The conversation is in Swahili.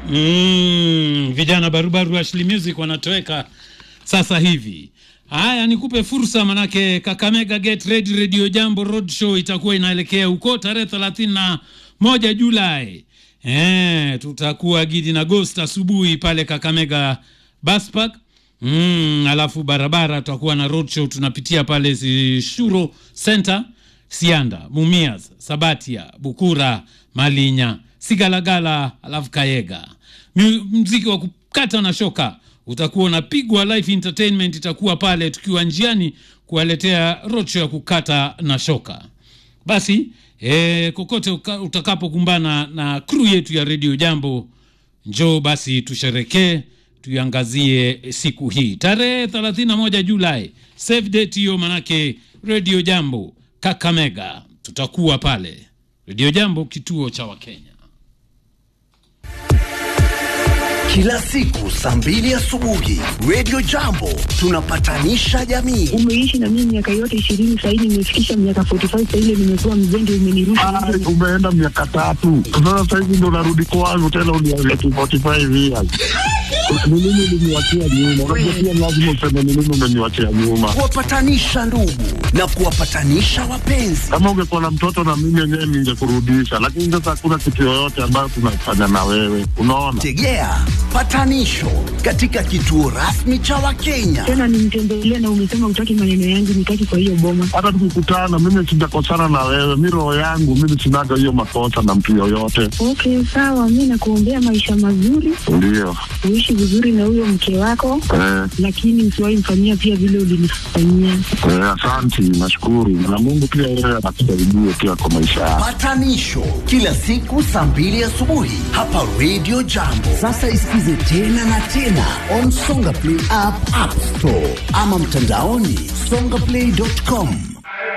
Mm, vijana barubaru wa Ashley Music wanatoweka sasa hivi. Haya, nikupe fursa manake Kakamega Get Ready Radio Jambo Road Show itakuwa inaelekea huko tarehe thelathini na moja Julai. Eh, tutakuwa Gidi na Ghost asubuhi pale Kakamega Bus Park. Mm, alafu barabara tutakuwa na road show tunapitia pale zi- Shuro Center, Sianda, Mumias, Sabatia, Bukura, Malinya, Sigalagala, alafu Kayega. Mu- Mziki wa kukata na shoka utakuwa unapigwa live entertainment itakuwa pale tukiwa njiani kuwaletea roadshow ya kukata na shoka basi e, kokote uka- utakapokumbana na crew yetu ya redio jambo njoo basi tusherekee tuiangazie siku hii tarehe 31 julai save date hiyo manake redio jambo kakamega tutakuwa pale redio jambo kituo cha wakenya Kila siku saa mbili asubuhi Radio Jambo tunapatanisha jamii. umeishi na mimi miaka yote ishirini sahii nimefikisha miaka 45 saile nimekuwa mzembe umenirusha Ai, umeenda miaka tatu sasa sahizi ndo narudi kwangu tena uniambia tu 45 years ni nini uliniwachia nyuma unajua pia lazima useme ni nini umeniwachia nyuma Kuwapatanisha ndugu na kuwapatanisha wapenzi. kama ungekuwa na mtoto na mimi yenyewe ningekurudisha lakini sasa hakuna kitu yoyote ambayo tunafanya na wewe unaona Tegea patanisho katika kituo rasmi cha Wakenya. tena nimtembelea na umesema utaki maneno yangu nitaki kwa hiyo boma hata tukikutana mimi sijakosana na wewe mi roho yangu mimi sinaga hiyo makosa na mtu yoyote okay sawa mi nakuombea maisha mazuri ndio uishi vizuri na huyo mke wako eh, lakini usiwahi mfanyia pia vile ulinifanyia eh, asanti nashukuru na mungu pia yeye anakusaidie pia kwa maisha yako Patanisho kila siku saa mbili asubuhi hapa Radio Jambo. Sasa isikize tena na tena on Songa Play app, App Store ama mtandaoni songaplay.com.